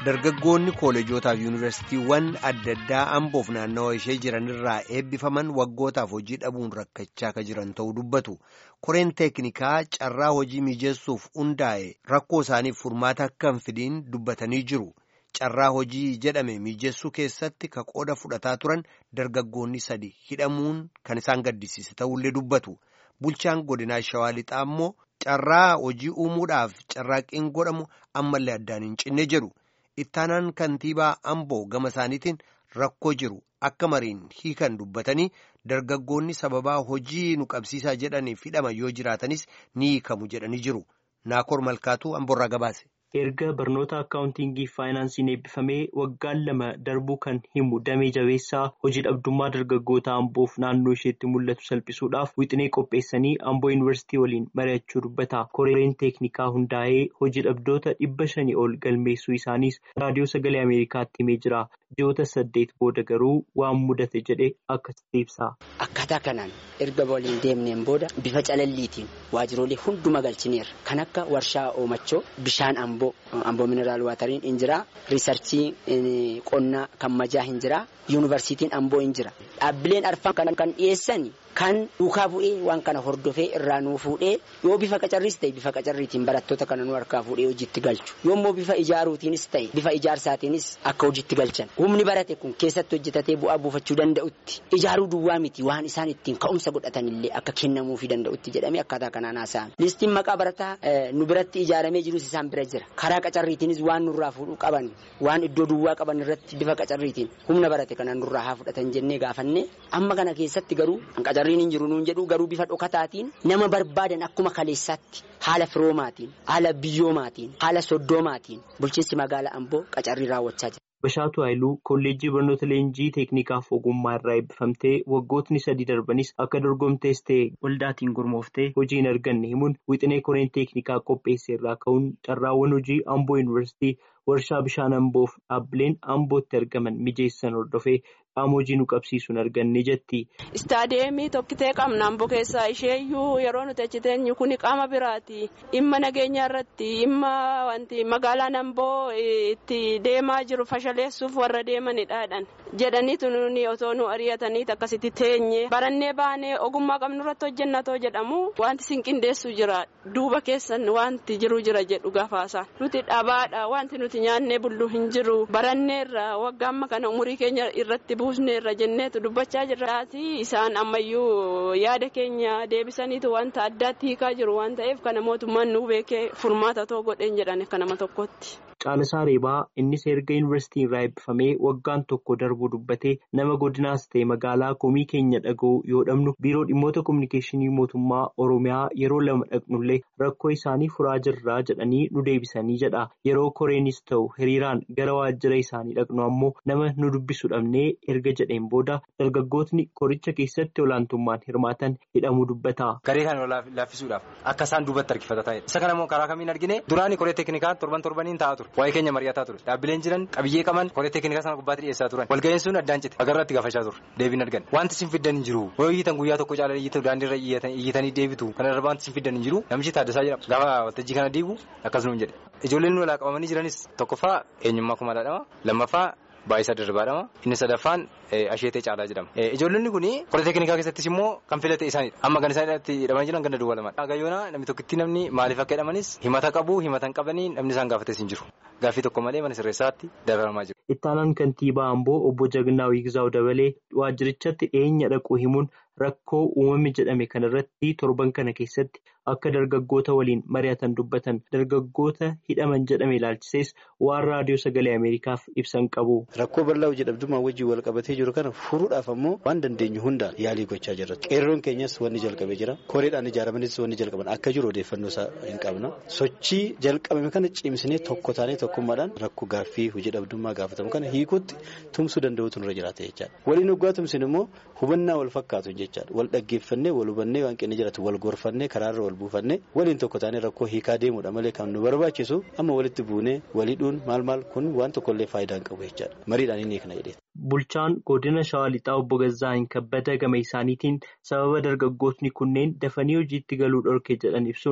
dargaggoonni kooleejotaa fi yuunivarsiitiiwwan adda addaa amboof naannawa ishee jiran irraa eebbifaman waggootaaf hojii dhabuun rakkachaa akka jiran ta'uu dubbatu koreen teeknikaa carraa hojii mijeessuuf hundaa'e rakkoo isaaniif furmaata akka hin fidiin dubbatanii jiru carraa hojii jedhame mijeessuu keessatti ka qooda fudhataa turan dargaggoonni sadi hidhamuun kan isaan gaddisiise ta'ullee dubbatu bulchaan godinaa shawaa lixaa immoo carraa hojii uumuudhaaf carraaqqiin godhamu ammallee addaan hin cinne jedhu. ittaanaan kantiibaa amboo gama isaaniitiin rakkoo jiru akka mariin hiikan dubbatanii dargaggoonni sababaa hojii nu qabsiisaa jedhaniif hidhaman yoo jiraatanis ni hiikamu jedhanii jiru naakoor malkaatuu amboorraa gabaase. erga barnoota akkaawuntiingii faayinaansiin eebbifamee waggaan lama darbuu kan himu damee jabeessaa hojii dhabdummaa dargaggoota amboof naannoo isheetti mul'atu salphisuudhaaf wixinee qopheessanii amboo yuunivarsiitii waliin mari'achuu dubbata koreen teeknikaa hundaa'ee hojii dhabdoota dhibba shanii ol galmeessuu isaaniis raadiyoo sagalee ameerikaatti himee jira ji'oota saddeet booda garuu waan mudate jedhe akkasitti ibsa. akkaataa kanaan erga waliin deemneen booda bifa calalliitiin waajjiroolee hunduma galchineerra kan akka warshaa oomachoo bishaan amboo. amboo mineraal waatariin hin jira riisarchii qonnaa kan majaa hin jira yuunivarsiitiin amboo hin jira dhaabbileen arfan kan dhiyeessan kan duukaa bu'ee waan kana hordofee irraa nuu fuudhee yoo bifa qacarriis ta'e bifa qacarriitiin barattoota kana nu harkaa fuudhee hojiitti galchu yoommoo bifa ijaaruutiinis ta'e bifa ijaarsaatiinis akka hojiitti galchan humni barate kun keessatti hojjetatee bu'aa buufachuu danda'utti ijaaruu duwwaa miti waan isaan ittiin ka'umsa godhatanillee akka kennamuufii danda'utti jedhamee akkaataa kanaan haasa'an listiin maqaa barataa nu biratti ijaaramee jirus isaan bira jira karaa qacarriitiinis waan nurraa fuudhuu qaban waan iddoo duwwaa qaban irratti bifa qacarriitiin humna barate kana nurraa haa fudhatan jennee gaafanne amma kana keessatti garuu qacarriin hin jiru nuun jedhu garuu bifa dhokataatiin nama barbaadan akkuma kaleessaatti haala firoomaatiin haala biyyoomaatiin haala soddoomaatiin bulchiinsi magaalaa amboo qacarrii raawwachaa jira. Bashaatu Haayiluu kolleejjii barnoota leenjii teeknikaaf ogummaa irraa eebbifamtee waggootni sadii darbanis akka dorgomtees ta'e waldaatiin gurmooftee hojii hin arganne himuun wixinee koreen teeknikaa qopheesse irraa ka'uun carraawwan hojii amboo yuunivarsiitii warshaa bishaan amboof dhaabbileen ambootti argaman mijeessan hordofee qaama hojii nu qabsiisuun arganne jetti. Istaadeemii tokkitee qabna amboo keessaa isheeyyuu yeroo nuti achi teenyu kuni qaama biraati dhimma nageenya irratti dhimma wanti magaalaan amboo itti deemaa jiru fashaleessuuf warra deemanidhaadhaan jedhaniitu nuni otoo nu ari'ataniit akkasitti teenye barannee baanee ogummaa qabnu irratti hojjennatoo jedhamu wanti sinqindeessu jira duuba keessan wanti jiru jira jedhu gafaasa nuti dhabaadha wanti nuti nyaannee bulluu hin jiru baranneerra waggaa amma kana umurii keenya irratti buusneerra jenneetu dubbachaa jirraati isaan ammayyuu yaada keenya deebisaniitu wanta addaatti hiikaa jiru waan ta'eef kana mootummaan nu beekee furmaata too godheen jedhan akka nama tokkotti. Caalisaa Reebaa innis erga yuunivarsiitii irraa eebbifamee waggaan tokko darbuu dubbatee nama godinaas ta'e magaalaa komii keenya dhaga'u yoo dhabnu biiroo dhimmoota kominikeeshinii mootummaa Oromiyaa yeroo lama dhaqnullee rakkoo isaanii furaa jirraa jedhanii nu deebisanii jedha. Yeroo koreenis ta'u hiriiraan gara waajjira isaanii dhaqnu ammoo nama nu dubbisu dhabnee erga jedheen booda dargaggootni koricha keessatti olaantummaan hirmaatan hidhamuu dubbata. Garee kana laaffisuudhaaf akka isaan duubatti harkifata ta'edha. Isa kana immoo karaa kamiin argine duraanii koree teeknikaa torban torbaniin taa'aa ture. Waa'ee keenya mari'ataa ture. Dhaabbileen jiran qabiyyee qaban koree teeknikaa sana gubbaatti dhiyeessaa turan. Walga'iin sun addaan cite. Agarratti gaafachaa ture. Deebiin argan. Wanti sin fiddan hin jiru. Yoo iyyitan guyyaa tokko caalaa iyyitan daandiirra iyyitanii deebitu. Kana irra wanti sin fiddan hin jiru. Namichi Taaddasaa jedhama. Gaafa waltajjii kana diigu akkasuma jedhe. Ijoolleen nu walaa qabamanii jiranis tokkoffaa eenyummaa kumaadhaadhama. Lammaffaa Baay'isaa Dirbaadhama. Inni sadaffaan Asheetee Caalaa jedhama. Ijoollonni kun koree teeknikaa keessattis immoo kan filate isaanidha. Amma kan isaan irratti hidhamanii jiran ganda duwwaa lamadha. Gayyoona namni tokkitti namni maaliif akka hidhamanis himata qabu himata hin qabanii namni isaan gaafates hin jiru. Gaaffii tokko malee mana sirreessaatti dabalamaa jiru. Ittaanaan kantiibaa Amboo obbo Jagnaa Wiigzaaw dabalee waajjirichatti dhiyeenya dhaquu himuun rakkoo uumame jedhame kanarratti torban kana keessatti akka dargaggoota waliin mari'atan dubbatan dargaggoota hidhaman jedhame ilaalchisees waan raadiyoo sagalee Ameerikaaf ibsan qabu. Rakkoo bal'aa hojii dhabdummaa wajjin wal qabatee jiru kana furuudhaaf ammoo waan dandeenyu hundaan yaalii gochaa jirra. Qeerroon keenyas wanni jalqabee jira. Koreedhaan ijaaramanis wanni jalqaban akka jiru odeeffannoo isaa hin qabna. Sochii jalqabame kana cimsinee tokko taanee tokkummaadhaan rakkoo gaaffii hojii dhabdummaa gaafatamu kana hiikuutti tumsuu danda'uutu nurra jiraata jechaadha. Waliin hoggaa tumsin immoo hubannaa wal fakkaatu jechaadha. Wal dhaggeeffannee wal hubannee waan qinni jiraatu wal gorfannee karaarra wal buufannee waliin tokko taanee rakkoo hiikaa deemuudha malee kan nu barbaachisu amma walitti buunee waliidhuun maal maal kun waan tokkollee faayidaa hin qabu jechaadha. Mariidhaan inni kana jedhee. Bulchaan godina Shawaa Lixaa obbo Gazzaayin Kabbada gama isaaniitiin sababa dargaggootni kunneen dafanii hojiitti galuu dhorke jedhan ibsuun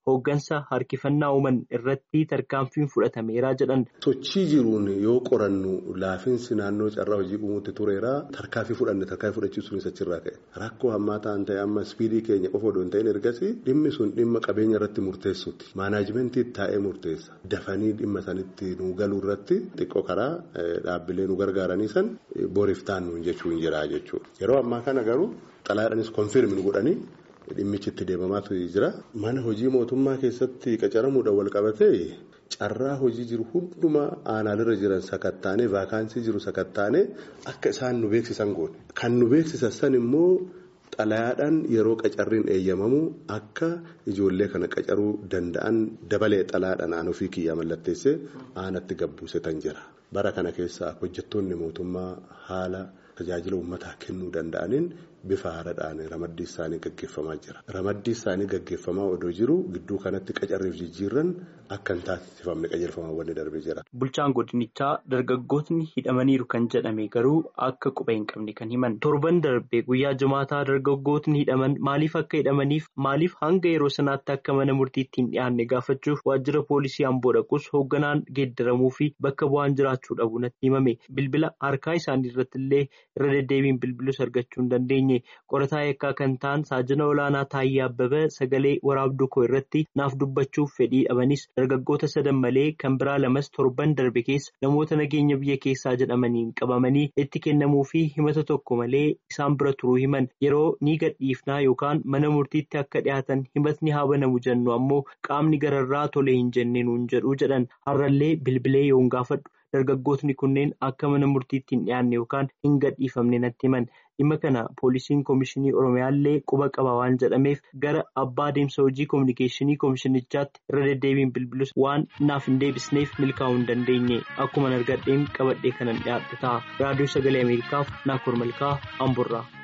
hooggansa harkifannaa uuman irratti tarkaanfiin fudhatameera jedhan. Sochii jiruun yoo qorannu laafiinsi naannoo carraa hojii uumuutti tureera tarkaanfii fudhanne tarkaanfii fudhachiisuunis achirraa ka'e rakkoo hammaa ta'an ta'e amma ispiidii keenya qofa odoo hin ta'in ergasii dhimmi sun dhimma qabeenya irratti murteessuuti maanaajimentii taa'ee murteessa dafanii dhimma sanitti nu galuu irratti xiqqoo karaa dhaabbilee nu gargaaranii san boriif taannuun jechuun jira jechuudha yeroo ammaa kana garuu xalayaadhaanis konfirmi nu godhanii. Dhimmichi itti deemamaatu jira. Mana hojii mootummaa keessatti qacaramuudhaan wal qabatee carraa hojii jiru hundumaa aanaalirra jiran sakattaanee vaakaansii jiru sakattaanee akka isaan nu beeksisan goone. Kan nu beeksisan san immoo xalayaadhaan yeroo qacarriin eeyyamamu akka ijoollee kana qacaruu danda'an dabalee xalayaadhaan aan ofii kiyyaa mallatteessee aanatti gabbuusetan jira. Bara kana keessa hojjettoonni mootummaa haala tajaajila uummataa kennuu danda'aniin bifa haaraadhaan ramaddii isaanii gaggeeffamaa jira. Ramaddii isaanii gaggeeffamaa odoo jiru gidduu kanatti qacarriif jijjiirran akka hin taasifamne qajeelfamaawwan darbee jira. Bulchaan godinichaa dargaggootni hidhamaniiru kan jedhame garuu akka quba hin qabne kan himan. Torban darbee guyyaa jumaataa dargaggootni hidhaman maaliif akka hidhamaniif maaliif hanga yeroo sanaatti akka mana murtiitti hin dhiyaanne gaafachuuf waajjira poolisii amboo dhaquus hoogganaan geeddaramuu fi bakka bu'aan jiraachuu dhabu natti himame. Bilbila harkaa isaanii irratti illee irra deddeebiin bilbilus argachuu hin dandeenye. qorataa yakkaa kan ta'an saajina olaanaa Taayyee Abbabee sagalee waraabduu koo irratti naaf dubbachuuf fedhii dhabanis dargaggoota sadan malee kan biraa lamas torban darbe keessa namoota nageenya biyya keessaa jedhamaniin qabamanii itti kennamuu fi himata tokko malee isaan bira turuu himan yeroo ni gadhiifnaa yookaan mana murtiitti akka dhiyaatan himatni haa banamu jennu ammoo qaamni gararraa tolee hin jennee nuun jedhu jedhan har'allee bilbilee yoon gaafadhu. Dargaggootni kunneen akka mana murtiitti hin dhiyaanne yookaan hin gadhiifamne natti himan dhimma kana poolisiin koomishinii oromiyaallee quba qaba waan jedhameef gara abbaa adeemsa hojii koominikeeshinii koomishinichaatti irra deddeebiin bilbilus waan naaf hin deebisneef milkaa'uu hin dandeenye akkuma argadheen qabadhee kanan dhiyaadhu ta'a raadiyoo sagalee ameerikaaf naakoor malkaa amburraa.